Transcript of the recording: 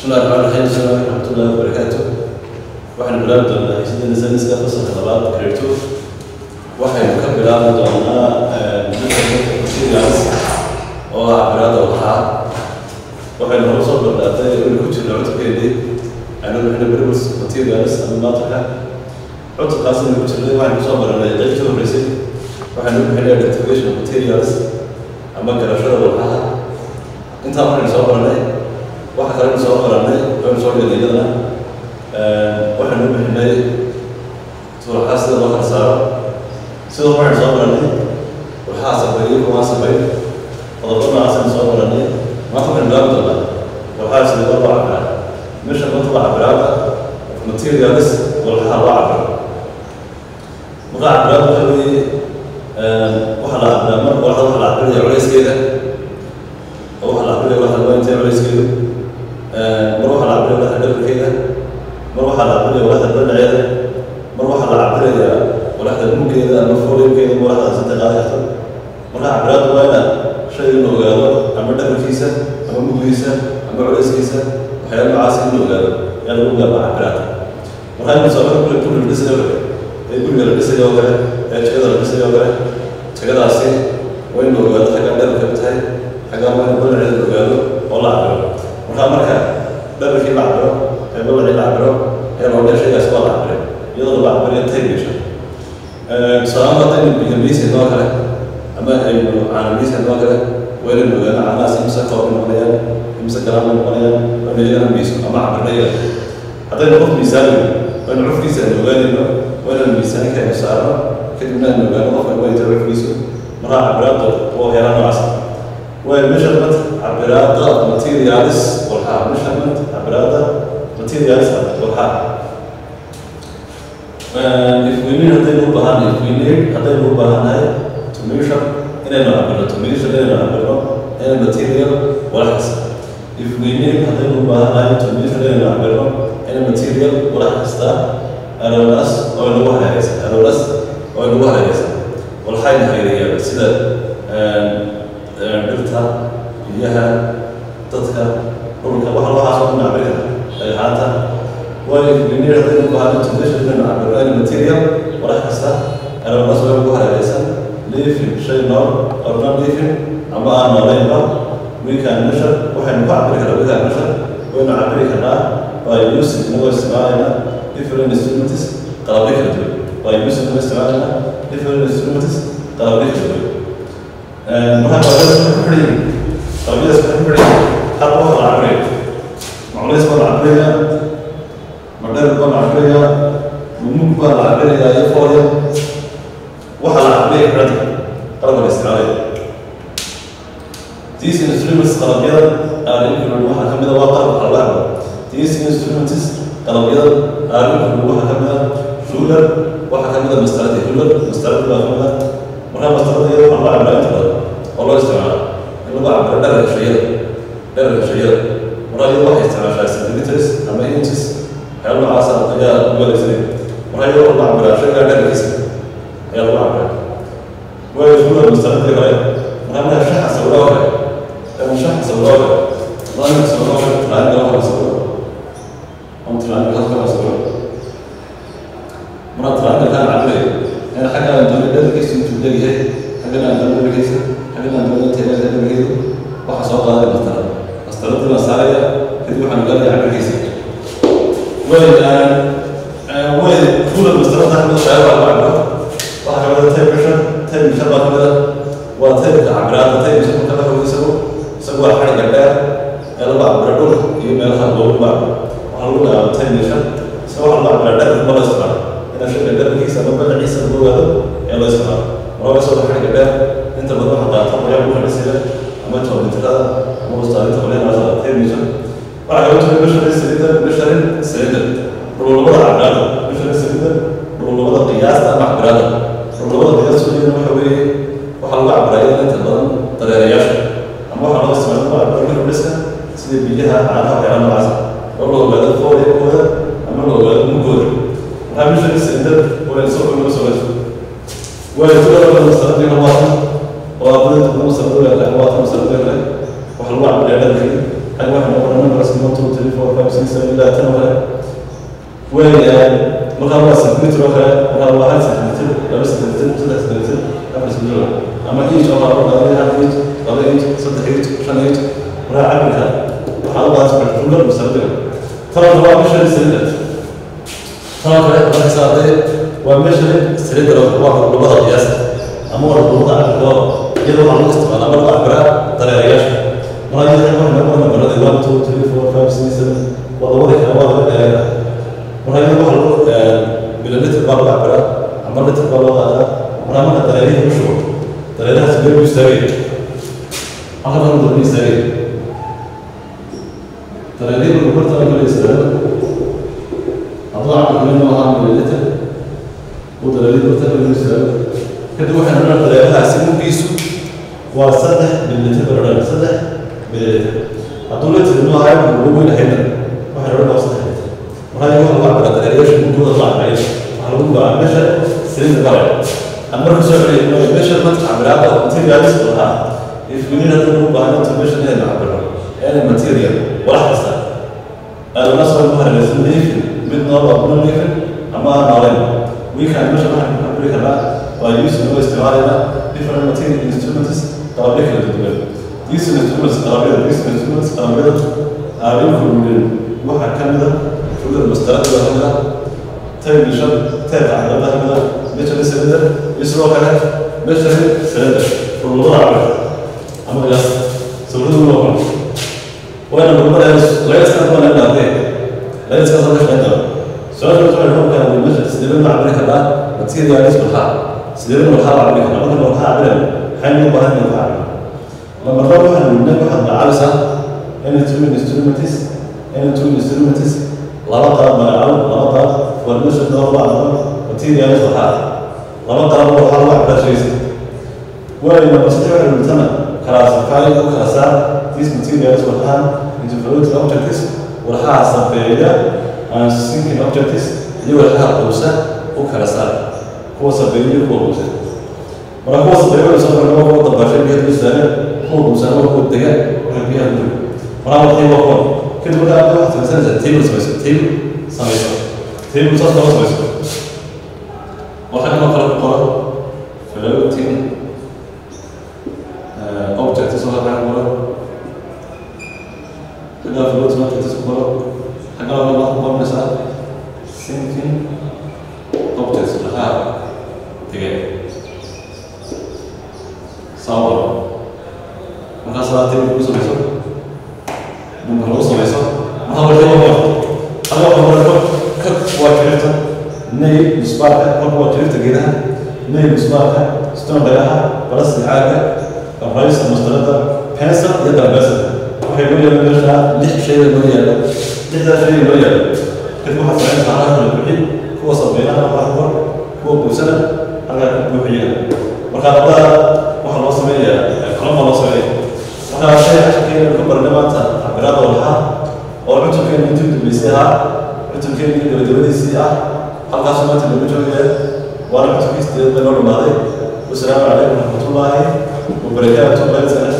بسم الله الرحمن الرحيم السلام عليكم ورحمة الله وبركاته waxaynu bilaabi doonaa heshiideena sayniska fasalka labaad grade two waxaynu ka bilaabi doonaa materials oo ah cabiraada waxaa waxaynu hore soo bardhaatay inaynu ku jirno cutubkeedii aynu bixina variables materials ama maatarka cutubkaas inaynu ku jirnay waxaynu kusoo baranay qaybtii horreysay waxaynu bixinay identification of materials ama garashada walxaha intaa waxaynu soo baranay waxa kalenu soo baranay waynu soo dhigay iyadana waxaynu bixinay suuraxaa sida loo kala saaro sidoo waxaynu soo baranay waxaa sabeeyey kuwaa sabay qodobo noocaasaynu soo baranay maanta waxaynu bilaabi doonaa waxaa sida loo cabiraa meesha maanta waa cabiraada materials walxaha loo cabiro marka cabiraada waxa weeye waxa la cabiraa mar walxada waxa la cabiraya culayskeeda oo waxa la cabiraya waxa la intee culayskeedu mar waxaa la cabiraya walaxda dhabarkeeda mar waxaa la cabiraya walaxda dhanaceeda mar waxaa la cabiraya walaxda muggeeda ama foliumkeeda ama walaxda sida qaadi karta marka cabiraadu waa ina shay in la ogaado ama dhabarkiisa ama muggiisa ama culayskiisa waxyaala noocaas in la ogaado yaa lagu gaaba cabiraada marka in musaabada kule guri la dhisayo kale ee guriga la dhisayo oo kale ee jagada la dhisayo oo kale jagadaasi waa in la ogaado xaggaa dhabarka tahay xaggaa waa in dhanaceeda la ogaado oo la cabiro markaa marka dhabarkii la cabiro ee balacii la cabiro ee loodhe shaygaas waa la cabiray iyadoo la cabirayo taygesha tusaalahaan haddaynu biyamiisa noo kale ama aynu caanamiisa noo kale waa inaynu ogaano caanahaas imse koob noqonayaan imse garaam noqonayaan waa inaynu iyagana miiso ama cabirnayo haddaynu qof miisaanayo waa inu cufkiisa aynu ogaanayno waa inaynu miisaanka aynu saarno kadibna aynu ogaano qofka wayta cufkiisu markaa cabiraadda waa waxyaala noocaas waa measurement cabiraada materials walxaa measurement cabiraada materials walxaa if we need haddaynu u baahan if we need haddaynu u baahannahay to measure inaynu cabirno to measure inaynu cabirno in material walax kasta if we need haddaynu u baahannahay to measure inaynu cabirno in material walax kasta aronas oo inagu hareeraysan aronas oo inagu hareeraysan walxayna hareerayaan sida dhirta biyaha dadka dhulka wax waxaas oo dhan cabiri kara dhagxaanta waayo engineer haddaynu u baahno intumeesha inaynu cabirno any material walax kasta aronas waa ugu hareeraysan living shay nool or non living ama aan noolaynba we can measure waxaynu ku cabiri karaa we can measure waynu cabiri karnaa by using inagoo isticmaalayna different instruments qalabyo kala duwan by using inagoo isticmaalayna different instruments qalabyo kala duwan markaa qalabyadas waxay ku xidhan yihiin qalabyadas waxay ku xidhan yihiin hal qof la cabiraya maculays baa la cabiraya madheer baa la cabiraya mumug baa la cabiraya iyo fooya waxaa la cabiraya xidhanta qalabka la isticmaalaya these instruments qalabyada are included waxaa ka mid a waa qalabka la cabiro these instruments qalabyada are included waxaa ka mid a ruler waxaa ka mid a mastaradi ruler mastaradi baa ka mid a markaa mastarada iyada waxaa loo cabiraa inta badan oo loo isticmaala in lagu cabiro dherarka shayada dherarka shayada markaa iyada waxay isticmaashaa centimeters ama inches waxyaala noocaasa ayaa lagu adeegsanaya markaa iyada waxaa lagu cabiraa shaygaa dherarkiisa ayaa lagu cabiraa waayo ruler mastaradii hore markaa markaa shaxa sawiroo kale ama shaxa sawiroo kale ظاهر سواء تلعب أو سواء أو تلعب أو سواء مرات تلعب كان عبري أنا حاجة أنا دولة ده كيس تبدأ هي حاجة أنا دولة كيس حاجة أنا دولة تلا ده كيس وحصل هذا المستند مستند المسارية كده وحنا قال عبري كيس وين وين طول المستند ده من الشعب على بعض واحد كمان تايب مشن تايب مشن بعد كده وتايب عبرات تايب مشن كده هو يسوي سوى حاجة كده lagu cabiro dhulka iyo meelaha loogu baaco waxaa lagu dhahaa taynishan se waxaa lagu cabira dherka ma loo isticmaalo ina shayga dherkiisa ama badaciisa lagu ogaado ee loo isticmaalo maraba soo xagga dheer inta badan waxaa qaata qoyaa ku xidhisida ama joomitirada ama ustaadinta qolyanaasa taynishan waxaa kaloo jira misharin saliida misharin saliida dhululabada cabiraada misharin saliida dhululabada qiyaasta ama cabiraada dhululabada qiyaastooyina waxa weeye waxaa lagu cabiraa iyada inta badan dareerayaasha ama waxaa loo isticmaala lagu cabiro dhiska sida biyaha caanaha waxyaala noocaas oo la ogaado fooyakooda ama la ogaado mugooda waxaa meesha sindad waa soo kuma soo gato waayo tulada masaladii labaatan oo ardayda kuma masaladu leedahay labaatan masaladu leedahay waxa lagu cabbiraa dharkii xag waxa noqon number sima two three four four five six seven ilaa tan oo kale weeyaan markaa waa centimeter oo kale markaa waa hal centimeter laba centimeter saddex centimeter afar centimeter ama inch oo kale laba hal inch laba inch saddex inch shan inch markaa cabirka waxaa u baahan ruler masardiga tan waa measuring cylinder tan oo kale marka saartay waa measuring cylinder waa labada qiyaas ama waa labada cabirka oo iyadoo waxaa lagu isticmaalaa marka cabiraa dareerayaasha markaa iyada waxaa lagu qoran barada one two three four five six seven waa labada kale waa laga dheereeyaa markaa iyada waxaa lagu mililitr baa lagu cabiraa ama litr baa loo qaadaa markaa marka dareerihi lagu shubo dareerahaas meel buu istaagaya halka marka darbuu istaagaya dareerihi markuu bartaa kale istaago hadduu cabirka meel noo ahaa mililitr uu dareerihi bartaa kale istaago kadib waxaan odhan dareerahaasi muggiisu waa saddex mililitr baan odhan saddex mililitr hadduu litr inuu ahayo ugu weyn ahayna waxaan odhan waa saddex litr markaa iyaga waxa lagu cabira dareerayaasha muggooda la cabirayo waxaa lagu baa meesha silinda galay aan marka soo celiyay meesha marka cabiraada materialis lahaa ifinin haddii lagu baahno information inaynu cabiro any material walax kasta aadana soo ku hareeraysan leafin mid nool oo non leafin ama aan nooleyn wiikaan meesha waxaan ku cabiri karnaa waa using oo isticmaalayna different material instruments qalabyo kala duwan these instruments qalabyada these instruments qalabyada are included waxaa ka mid a ruler mastarada ka mid a television teerka caqabada ka mid a measuring cylinder iyo sidoo kale measuring cylinder rulada cabir ama qiyaas sawiradu loo qoro waana gurmada layska doona in arday layska soo shaqeyn doona su-aasha waxay noqon karaa meesha sidee loo cabiri karaa materialis maxaa sidee loo waxaa cabiri karaa marka waxaa cabiran maxay loo baahan yahay waxaa cabir lama rabo waxaan weydiin waxaad macaalisaa any two instruments any two instruments laba qalab magacaabo laba qalab waa meesha loo baahdo materialis waxaa laba qalab waxaa lagu cabiraa shaysa waayo masaxi waxay weydiisana classify oo kala saar these materials waxaa into fluid objects waxaa sabeeya aan sinking objects iyo waxaa quusa u kala saar kuwa sabeeya iyo kuwa quusa marka kuwa sabeeya waxay soo kordhaa kuwa dabaashay biyaha dul saaran kuwa quusa waa kuwa dega waxay biyaha dul marka waxay waa kuwa kadib marka aad waxaad samaysanaysaa table samayso table samayso table saas lama samayso waxaa kaloo kale ku qoran floating objects oo waxaa ku qoran xaggaa floating objects ku qoran xaggaa waxaa ku qoranaysaa sinking objects waxaa tegay sabab markaa salaatay ku samayso number lagu samayso maxaa waxay waa xaggaa waxaa qoran ka waa jirta nail misbaarka marka waa jirta geedaha nail misbaarka stone dhagaha balasti caaga الرئيس المستند بينسل يقدر بينسل waxay loo yeelan meesha lix shay loo yeelo lixdaa shay loo yeelo kadib waxaa samayn saaraha la buuxin kuwa sabaynaha waxaa ku qor kuwa buusana halkaa ku buuxiya marka labada waxaa loo sameeyaa kalama loo sameeya marka shay casharkeena ku barnay maanta cabiraada walxaa oo cutubkeena intii dambeysay ahaa cutubkeena gabagabadiisii ah halkaasoo maanta lagu joogaya waana cutubkii sideed bay noo dhamaaday wasalaamu calaykum waraxmatullaahi وبركاته